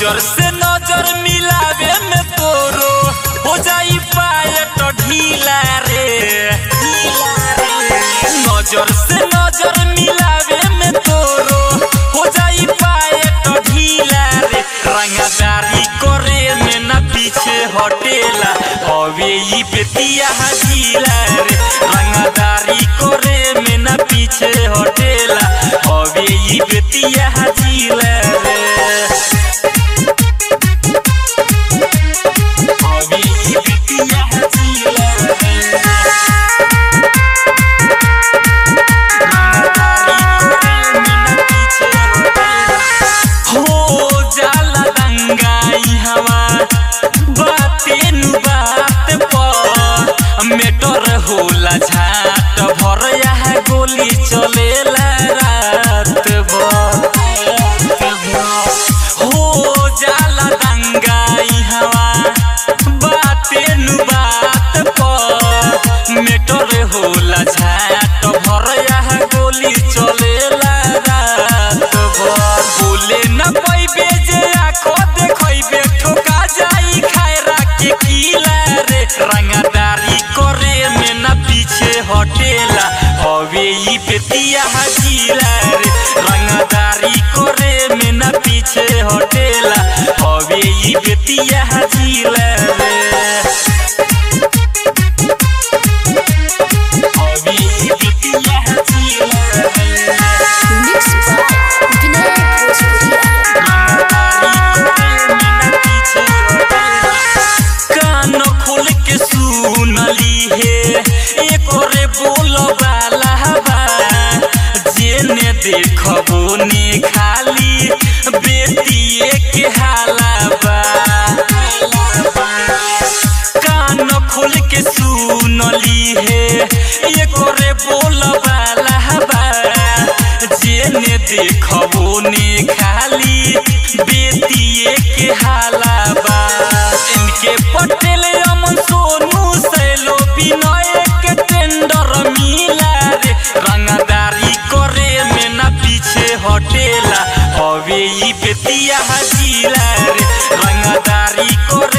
नजर से नजर मिलावे में तोरो हो जाई पायट ढीला रे नजर से नजर मिलावे में तोरो हो जाई पायट ढीला रे रंगदारी करे में न पीछे हटेला हवे ई बेतिया हजीला रे रंगदारी करे में न पीछे हटेला हवे ई बेतिया हजीला रे हवे ई बेतिया हजीला रे हो जाला दंगाई हवा बाते नु बात पर मेटर होला झाट भर यहाँ गोली चलेला रात भर हो जाला दंगाई हवा बाते नु बात पर मेटर होला झाट भर यहाँ गोली चलेला रात भर बोले न पैबे जे आखो देखैबे ठोका जाई खायरा के किला रे रंगदारी करे में न पीछे हटेला हवे ई बेतिया हजीला रे रंगदारी करे में न पीछे हटेला हवे ई बेतिया हजीला रे हवे ई बेतिया हजीला रे Mixed by Vinay Bhojpuria. कान खोल के सुनली हे एकोरे बोल वाला बा जेने देखबो ने खाली बेटिए के हाला बा कान खोल के सुनली हे एकोरे बोल वाला बा जेने देखबो ने खाली बेटिए के हाला बा इनके पटेल अमन सोनू सैलो विनय के टेंडर मिला रे रंगदारी करे में ना पीछे हटेला हवे ई बेतिया हजीला रे रंगदारी करे